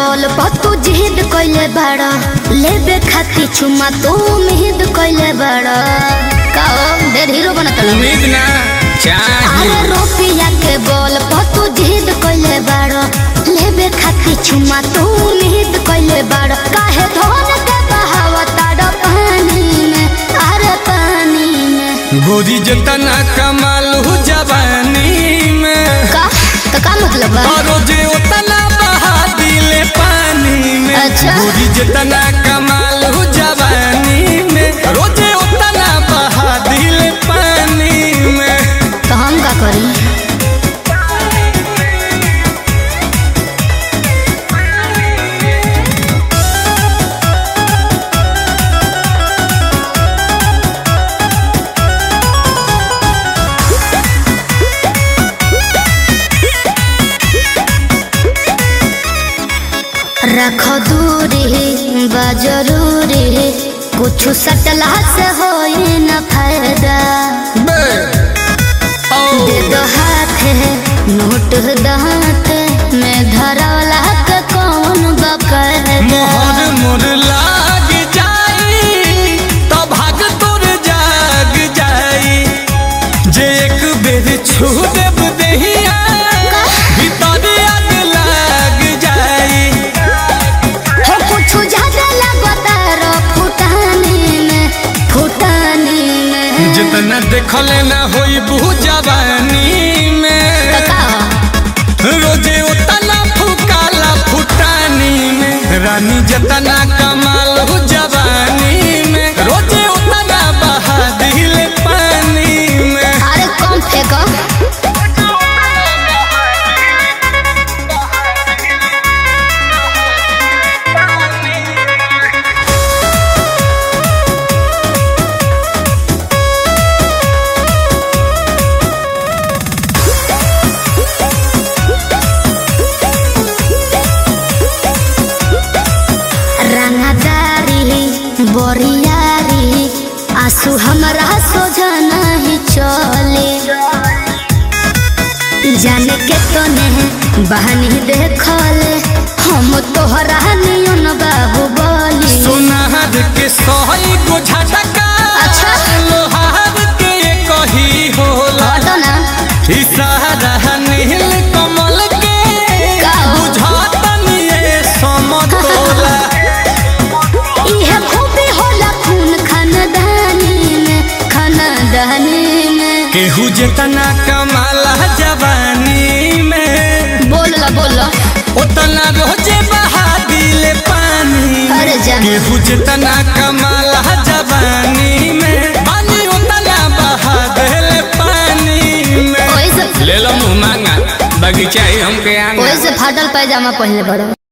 बोल तू जिद कइले बाड़ा लेबे खाती चुमा तू उम्मीद कइले बाड़ा काओ ढेर हीरो बनत रहो। उम्मीद ना चाही अरे रुपया के बोल तू जिद कइले बाड़ा लेबे खाती चुमा तू उम्मीद कइले बाड़ा काहे धोन के बहावता डो पानी में अरे पानी में गोरी जतना कमाल हो जवानी में का तो का मतलब बा और जे उतना बहा दिले पानी में अच्छा। गोरी जतना कमाल हो जवानी में रोजे उतना बहा दिले पानी में तो हम का करी रख दूरी बा जरूरी कुछ सटला से होई न फायदा बे ओ दे दो हाथ नोट दांत में धरौला के कौन बकर मोहर मोर लाग जाई तो भाग तोर जाग जाई जे एक बेर छू देब देहिया भीतर आग लाग जाई हो कुछ ज्यादा लगता रो फुटानी में फुटानी में जितना देखले ना होई बहु जवानी में का रोजे उतना फुकाला फुटानी में रानी जतना कमाल हो जवानी में रोजे उतना बहा दिल पानी में अरे कम फेंको रंगदारी बोरियारी आंसू हमरा सोझा नहीं चले जाने के तने बहनी देखले हम तोहरा नियन बाबू बोली सोनार के सही को झटका अच्छा। लोहार के कही होला हटो ना इशारा नील कमल के का? बुझातनी ये समतोला इहे खूबी होला खून खानदानी में खानदानी में केहू जितना कमाला जवानी में बोल बोल उतना रोजे बहा दिले पानी में। अरे जा केहू जितना कमाला जवानी में पानी उतना बहा दिले पानी में ओइसे ले लो मुँह मांगा बगीचा ही हमके आंगा ओइसे फाटल पैजामा पहनले बड़ो